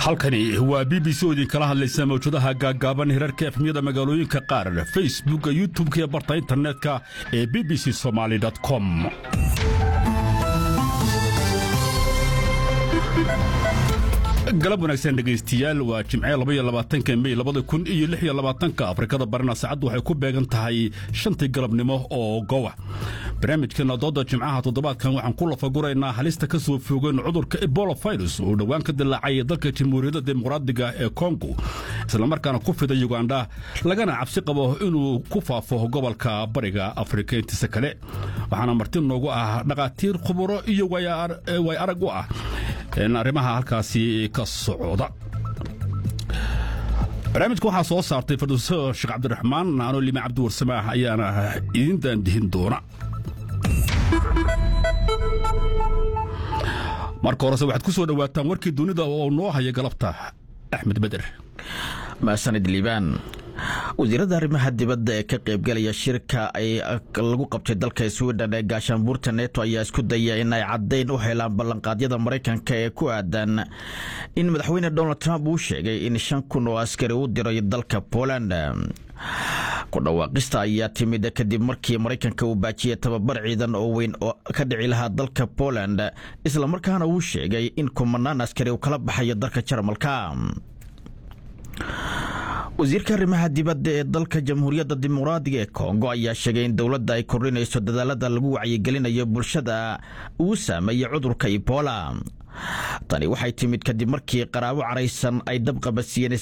halkani waa b b c oo idinkala hadlaysa mawjadaha gaaggaaban hirarka efmiyada magaalooyinka qaar facebookka youtubeka iyo barta internetka ee b b c somaali com galab wanaagsan dhegaystiyaal waa jimce labayolabaatanka mey labada kun iyo lix iyo labaatanka afrikada barina saacaddu waxay ku beegan tahay shantii galabnimo oo gowa barnaamijkeena dooda jimcaha toddobaadkan waxaan ku lafaguraynaa halista ka soo foogeen cudurka ebola virus oo dhowaan ka dilaacay dalka jamhuuriyadda dimuqraadiga ee kongo islamarkaana ku fida yugandha lagana cabsi qabo inuu ku faafo gobolka bariga afrika intiisa kale waxaana marti noogu ah dhakhaatiir khuburo iyo way arag u ah arrimaha halkaasi ka socda barnaamijka waxaa soo saartay farduuso sheekh cabdiraxmaan anoo lima cabdi warsamaax ayaana idin daandihin doona marka horese waxaad ku soo dhowaataan warkii dunida oo noo haya galabta axmed beder maasanid liibaan wasiirada arrimaha dibadda ee ka qaybgalaya shirka ay lagu qabtay dalka swiden ee gaashaanbuurta neto ayaa isku daya in ay caddayn u helaan ballanqaadyada maraykanka ee ku aadan in madaxweyne donald trump uu sheegay in shan kun oo askari u diray dalka poland ku dhawaaqista ayaa timid kadib markii maraykanka uu baajiyey tababar ciidan oo weyn oo ka dhici lahaa dalka poland islamarkaana uu sheegay in kumanaan askari uu kala baxayo dalka jarmalka wasiirka arrimaha dibadda ee dalka jamhuuriyadda dimuqraadiga ee kongo ayaa sheegay in dowladda ay kordhinayso dadaalada lagu wacyigelinayo bulshada uu saameeyey cudurka ebola tani waxay timid kadib markii qaraabo caraysan ay dabqabasiiyeen